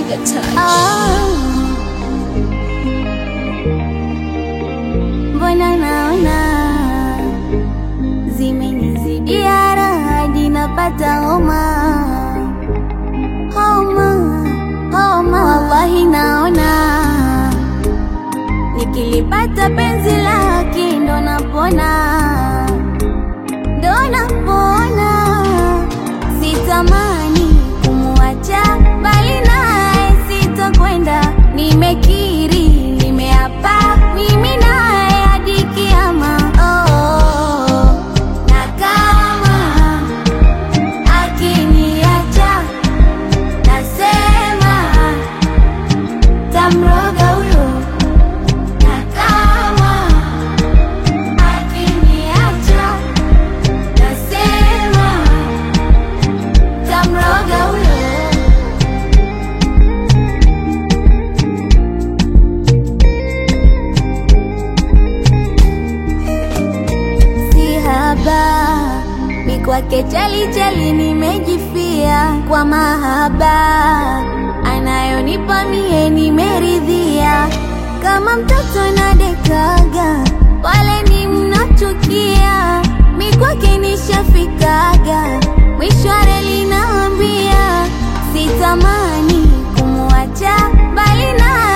Trigger touch. Ah. Mbona naona zimenizidia hadi napata homa homa homa, wallahi naona nikilipata penzi lake ndo napona ndo napona, sitamani kumwacha, bali naye sitakwenda. Nimekiri, nimeapa, mimi naye hadi kiama. Oh, na kama akiniacha, nasema tamroga huyo, na kama akiniacha nasema tamroga huyo. Si haba mi kwake chali chali, nimejifia kwa mahaba anayonipa mie, nimeridhia kama mtoto nadekaga, wale ni mnachukia, mi kwake nishafikaga, mwisho wa reli naambia, sitamani kumwacha, bali na